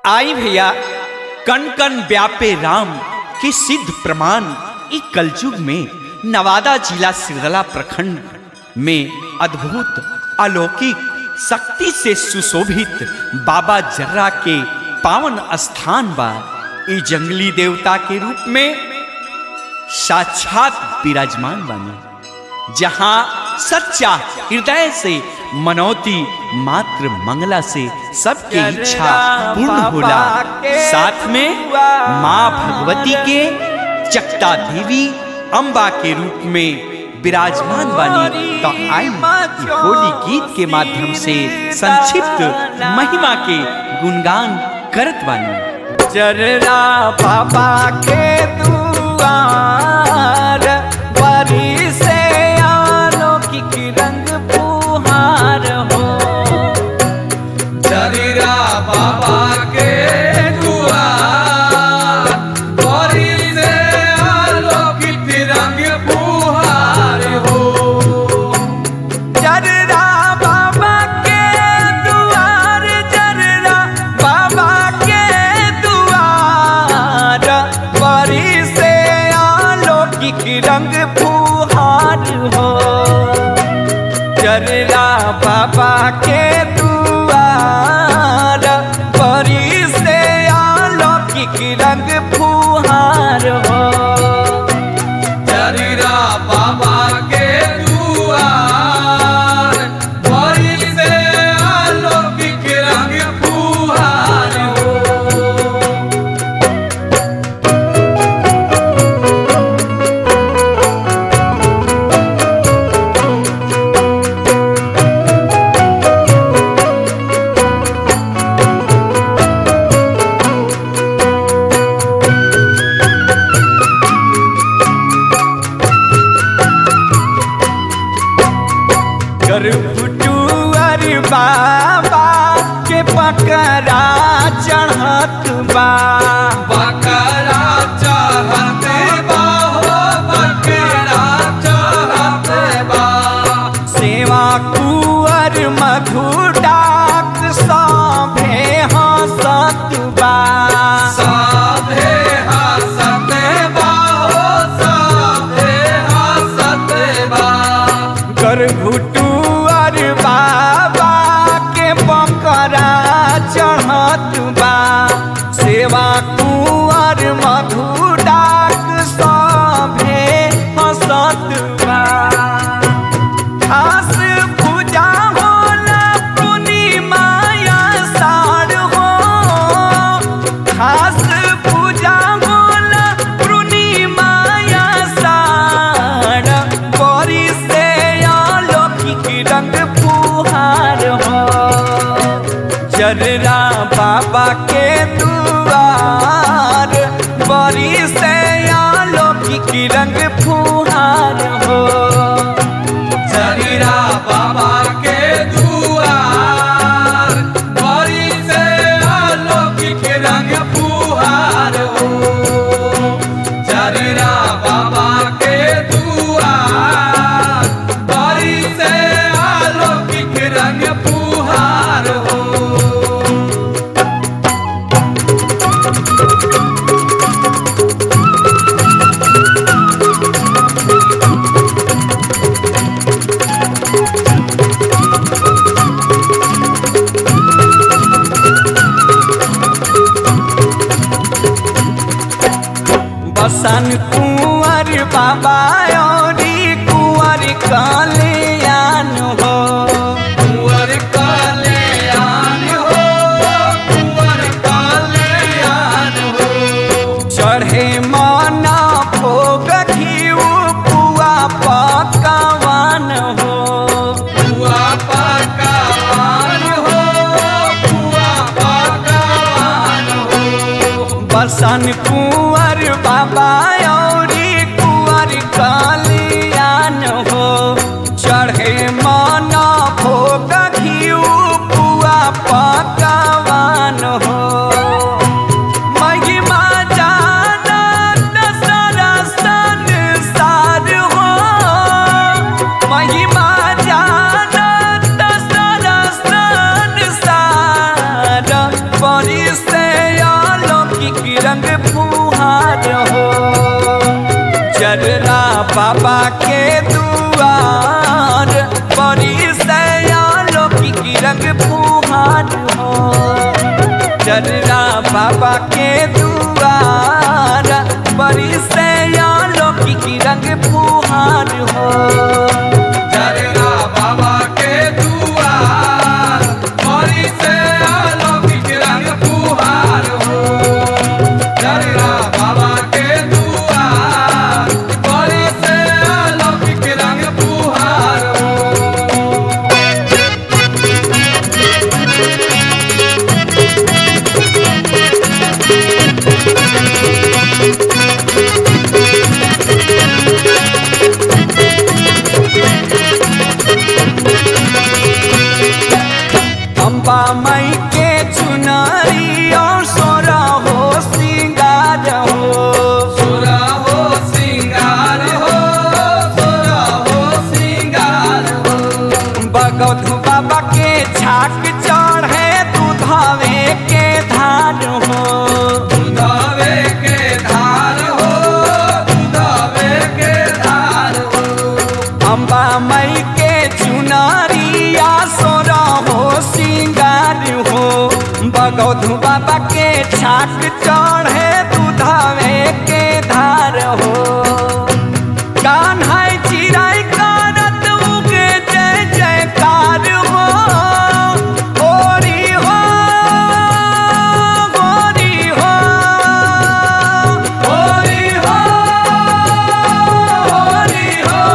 आई भैया कण कण व्यापे राम के सिद्ध प्रमाण ई कलयुग में नवादा जिला सिरदला प्रखंड में अद्भुत अलौकिक शक्ति से सुशोभित बाबा जर्रा के पावन स्थान बा ई जंगली देवता के रूप में साक्षात विराजमान बानी जहां सच्चा हृदय से मनौती मात्र मंगला से सबके इच्छा पूर्ण होला साथ में माँ भगवती के चक्ता देवी अम्बा के रूप में विराजमान बानी तो आई ई होली गीत के माध्यम से संक्षिप्त महिमा के गुणगान करत बानी जर्रा बाबा के दुआर बरी से अलौकिक रंग पुहार हो जरीरा बाबा के दुआर बड़ी से अलौकिक रंग फुहार हो जर्रा बाबा के दुआर जर्रा बाबा के दुआर बरी से अलौकिक रंग पुहार हो जर्रा बाबा के दुआर बरी से अलौकिक रंग फुहार हो जरीरा बाबा के दुआर बड़ी से अलौकिक रंग फुहार हो गर्भटुअर बाबा के पकड़ा चढ़त बा बकरा चाहते बा हो बकरा चाहते बा सेवा कुअर मधु डाक सभे हंसत बा साधे हसते बा हो साधे हसते बा गर्भटुअर बाबा के पकड़ा चढ़त बा सेवा कुंवर मधु डाक सभे हंसत बा खास पूजा होला पूर्णिमा आषाढ़ हो खास पूजा होला पूर्णिमा आषाढ़ बड़ी से अलौकिक रंग फुहार हो जर्रा बाबा के दुआर बड़ी से अलौकिक रंग फुहार हो जरीरा बाबा के दुआर बड़ी से अलौकिक रंग फुहार हो जरीरा बाबा के दुआर बड़ी से अलौकिक रंग फुहार हो बसन कुंवर बाबा औरी कुंवर कल्याण हो कुंवर कल्याण हो कुंवर कल्याण हो चढ़े मना भोग घीऊ पुआ पकवान हो बुआ पकवान हो बुआ पकवान हो बसन कुंवर बाबा औरी कुंवर कल्याण हो चढ़े मना भोग घीऊ पुआ पकवान हो महिमा जानत सारा संसार हो महिमा जानत सारा संसार बड़ी से रंग फुहार हो चरना बाबा के दुआर बड़ी सयालो की रंग फुहार हो चरना बाबा के दुआर बड़ी सयालो की रंग फुहार हो चरना बाबा के दुआर बड़ी से अलौकिक रंग फुहार हो चरना बाबा के दुआर बड़ी से अलौकिक रंग फुहार हो अम्बा मई के चुनरी और सोरा हो सिंगार हो सोरा हो सिंगार हो सोरा हो सिंगार हो बगौधु बाबा के छाक चढ़े दूधावे के धार हो दुधावे के धार हो दुधावे के धार हो अम्बा मई के चुनरिया सोरा हो सिंगार हो बगौधु बाबा के छाक चढ़े दूधावे के धार हो कान्हाई चिराई कारत उगे जय जयकार हो होरी हो होरी हो होरी हो होरी हो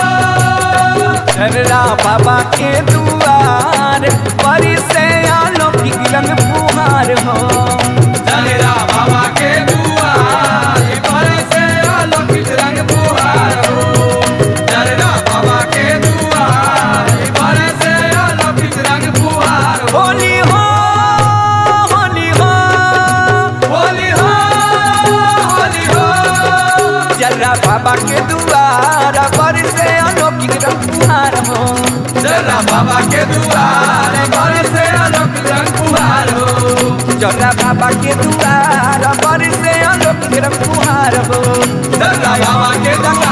चररा बाबा के दुआर परी से अलौकिक रंग फुहार हो चलेरा बाबा के दुआर पर से अलौकिक रंग फुहार हो चलेरा बाबा के दुआर पर से अलौकिक रंग फुहार हो होली हो होली हो होली हो होली हो चररा बाबा के दुआर परी से अलौकिक रंग फुहार हो चलेरा बाबा के दुआर पर से अलौकिक रंग फुहार हो चररा बाबा के दुआर परी से अलौकिक रंग फुहार हो चलेरा बाबा के दुआर